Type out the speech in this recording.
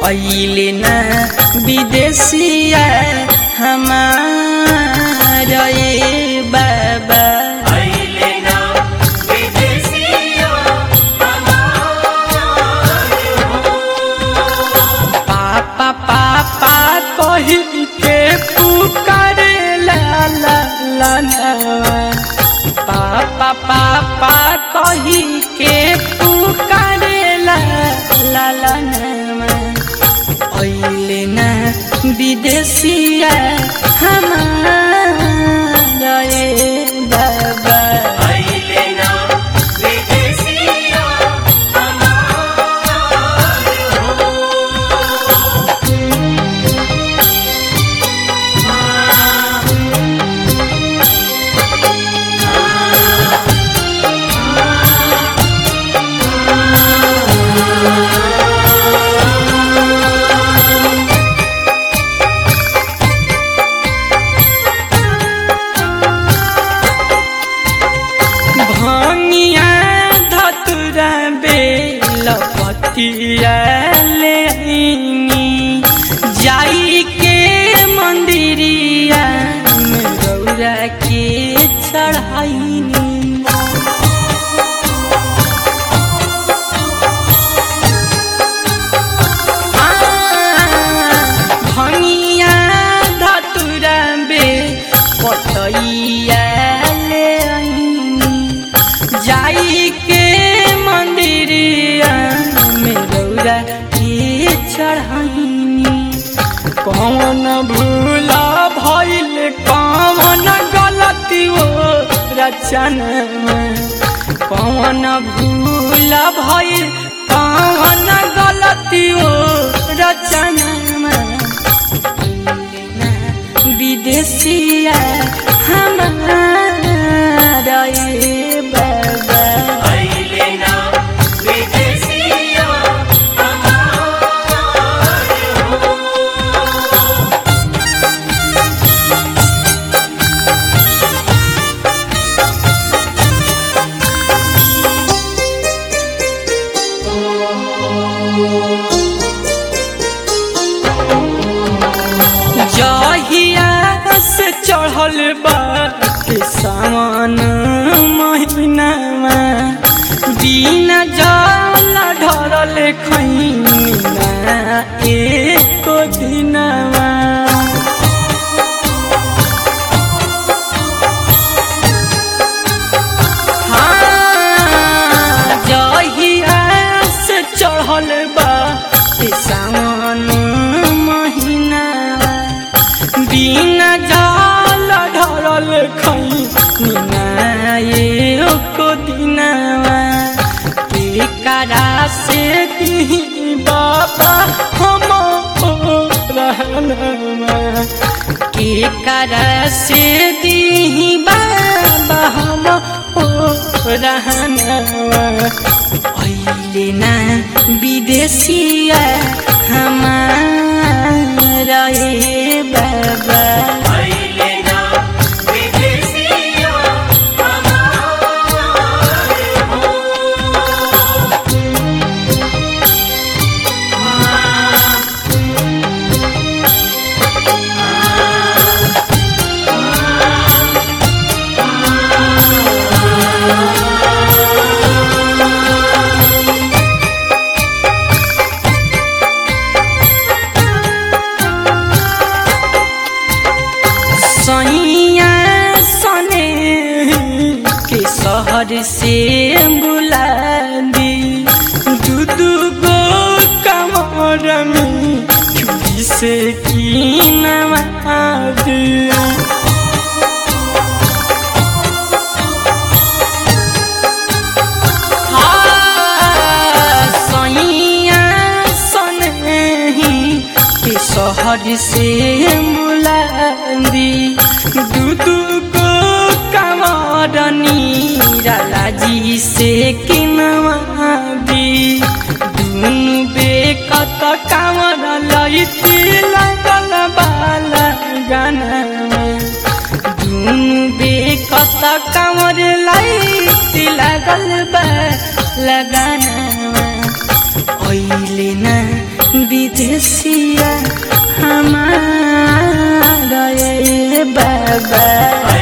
अइले ना विदेशिया हमार ए बाबा अइले ना विदेशिया पापा पापा कही के पुकारे ला ला ला नवा। पापा पापा कही के पुकारे ला ला ला नवा। अइले ना विदेशिया हमार ए बाबा अइले ना विदेशिया भंगिया धतुरा बेल पतिया ले आईनी जाई के मंदिरिया में गौरा के चढ़ाईनी भंगिया धतुरा बे पतैया ले आईनी जाई के मंदिरिया में रौरा के चढ़ाईनी कौन भूला भइल कौन गलती वो रचन में कौन भूला भइल कौन गलती वो रचन में विदेशिया हमारा ए बाबा अइले ना विदेशिया जहिया से चढ़ल बा के सावन महीनामा बिना जल ढरल खैना एक दिनमा हाँ, जहिया से चढ़ल बा के सावन महीना बिना जल ढरल खैना को दिनवा के करा से दी बाबा हम रहनमा के करा से दी बाबा हम रहनवा अइले ना विदेशिया हमारा ए बाबा अइले ना विदेशिया सैया सने के शहर से बुला दी दू दू गो कमर में चूड़ी से की नवा दी सैया सनही के शहर से मुलांदी दू दू को कमरनी राजी से किनवा दी दुनु बेकत कामर लैती लगल बाला गाना दुनु बेकत कामर लैती लगल बा लगाना ओइले ना विदेशिया हमारा ये बाबा